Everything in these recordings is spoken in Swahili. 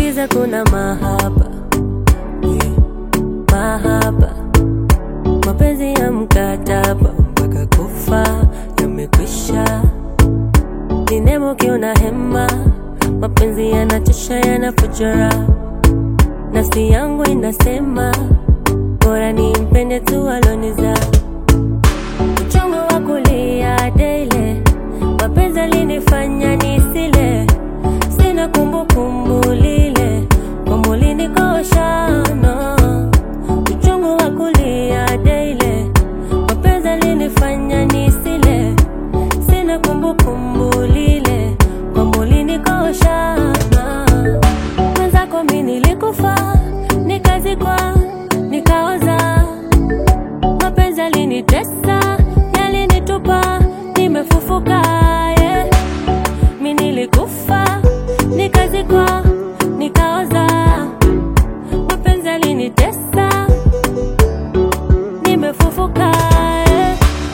Sikiza, kuna mahaba yeah. Mahaba, mapenzi ya mkataba mpaka kufa yamekwisha. Ni nemo kiona hema, mapenzi yanachosha, yanafujara. Nafsi yangu inasema bora nimpende tu aloniza. Uchungu wa kulia daily, mapenzi alinifanya nisile, sina kumbukumbu lile kwamba ulinikosha no. Uchungu wa kulia daily, mapenzi alinifanya nisile, sina kumbukumbu lile kwamba ulinikosha no. Mwenzako mi nilikufa, nikazikwa, nikaoza mapenzi yalinitesa, yalinitupa, nimefufuka yeah. Mi nilikufa, nikazikwa, nikaoza, mapenzi yalinitesa, nimefufuka yeah.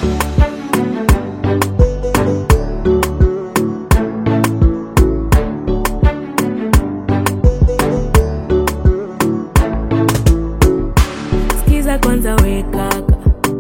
Sikiza kwanza we kaka,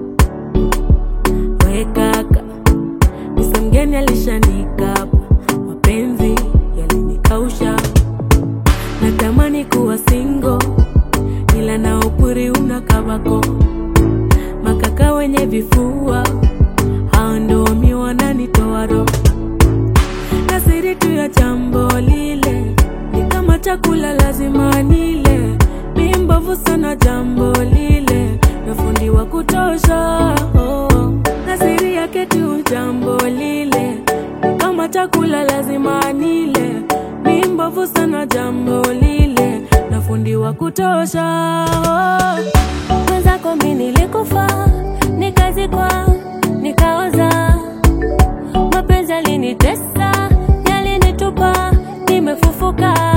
we kaka, misa mgeni alishanikapa, mapenzi yalinikausha, natamani kuwa singo, ila na upuri una kabako, makaka wenye vifua hao ndo mi wananitoa roho na siri tu ya jambo lile ni kama chakula lazima nile, mi mbovu sana jambo lile na fundi wa kutosha oh. na siri yake tu jambo lile ni kama chakula lazima nile, mi mbovu sana jambo lile na fundi wa kutosha oh. Mwenzako mi nilikufa, nikazikwa, nikaoza mapenzi yalinitesa, yalinitupa, nimefufuka